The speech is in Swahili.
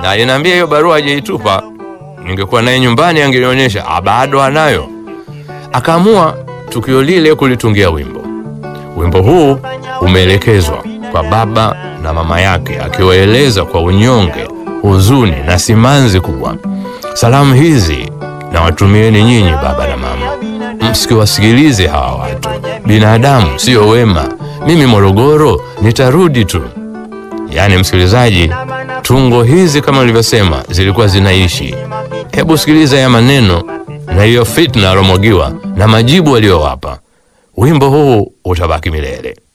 na aliniambia hiyo barua hajaitupa. Ningekuwa naye nyumbani angenionyesha, ah, bado anayo. Akaamua tukio lile kulitungia wimbo. Wimbo huu umeelekezwa kwa baba na mama yake, akiwaeleza kwa unyonge, huzuni na simanzi kubwa. Salamu hizi na watumieni nyinyi baba na mama, msikiwasikilize hawa watu, binadamu sio wema. Mimi Morogoro nitarudi tu. Yaani msikilizaji, tungo hizi kama nilivyosema zilikuwa zinaishi. Hebu sikiliza ya maneno na hiyo fitna alomwagiwa na majibu aliyowapa. Wimbo huu utabaki milele.